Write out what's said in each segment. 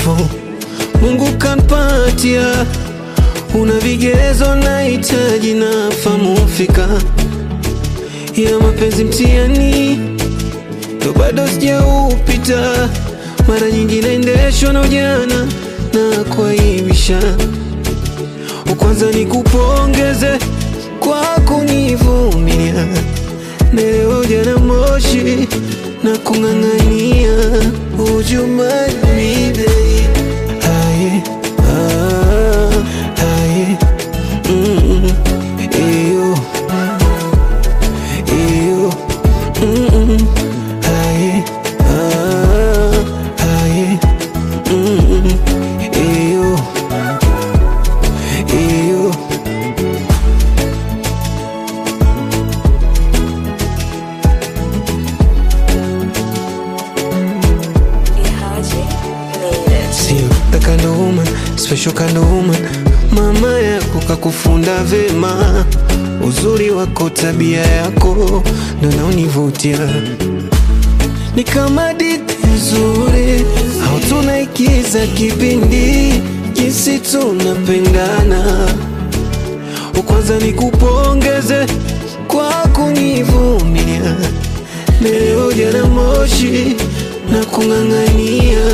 kifo Mungu kampatia, una vigezo na hitaji na famu fika ya mapenzi mtihani ndo bado sijaupita, mara nyingi naendeshwa na ujana na kuaibisha. Kwanza ni kupongeze kwa kunivumilia, naelewa ujana moshi na kung'ang'ania ujumani Aye, ah, aye, mm, iyo, iyo, mm, aye, ah, aye, mm, iyo, iyo. Ihaji made it. Sio the kind of woman, special kind of woman. Mama yako kakufunda vema, uzuri wako, tabia yako ndo naonivutia. Ni kama diti nzuri au tunaikiza kipindi, jinsi tunapendana. Kwanza ni kupongeze kwa kunivumilia, leo jana moshi na kung'ang'ania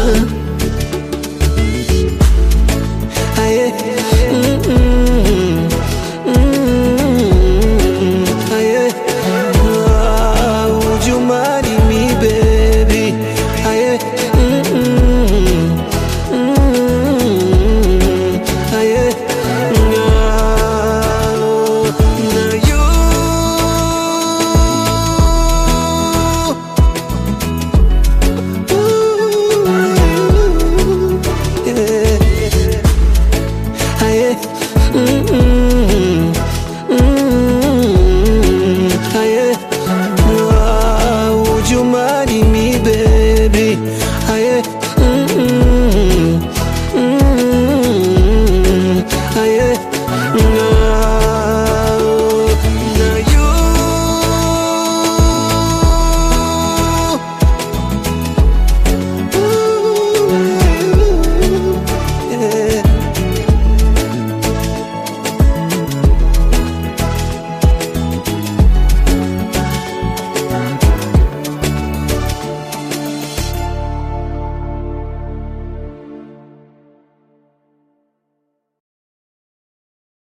Aye. Mm, mm, mm, aye. Ah, would you marry me, baby? Aye. Mm, mm, mm, aye. Ah, now you Ooh, yeah. Aye. Mm-mm.